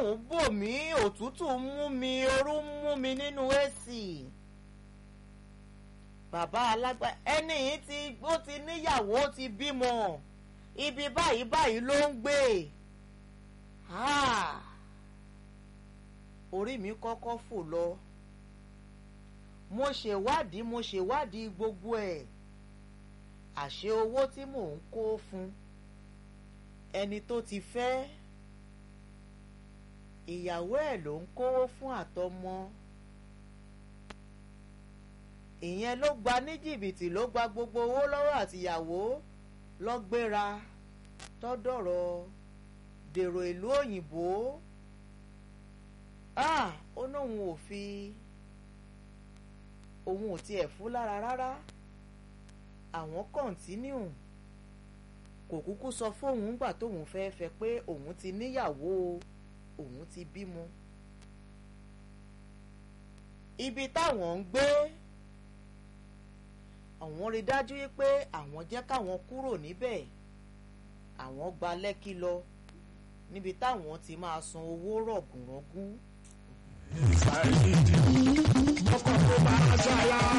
ń bò mí òtútù ń mú mi orú ń mú mi nínú èsì bàbá alágbá ẹni yìí ti ó ti níyàwó ó ti bímọ ibi báyìí báyìí ló ń gbé orí mi kọ́kọ́ fò lọ mo ṣèwádìí mo ṣèwádìí gbogbo ẹ̀ àṣé owó tí mò ń kó fún ẹni tó ti fẹ́ ìyàwó ẹ̀ ló ń kówó fún àtọmọ ìyẹn ló gba ní jìbìtì ló gba gbogbo owó lọ́wọ́ àtìyàwó lọ́gbéra tọ́dọ̀rọ̀ dèrò ìlú òyìnbó ó nóun ò fi òun ò tiẹ̀ fún lára rárá àwọn kọ́ńtínú kò kúkú sọ fóun ńgbà tóun fẹ́ fẹ́ pé òun ti níyàwó òun ti bímọ ibi táwọn ń gbé àwọn rí dájú pé àwọn jẹ́ káwọn kúrò níbẹ̀ àwọn gba lẹ́kí lọ níbi táwọn ti máa san owó rọ̀gùnrọ̀gùn. ọkọ̀ tó bá aṣọ àlá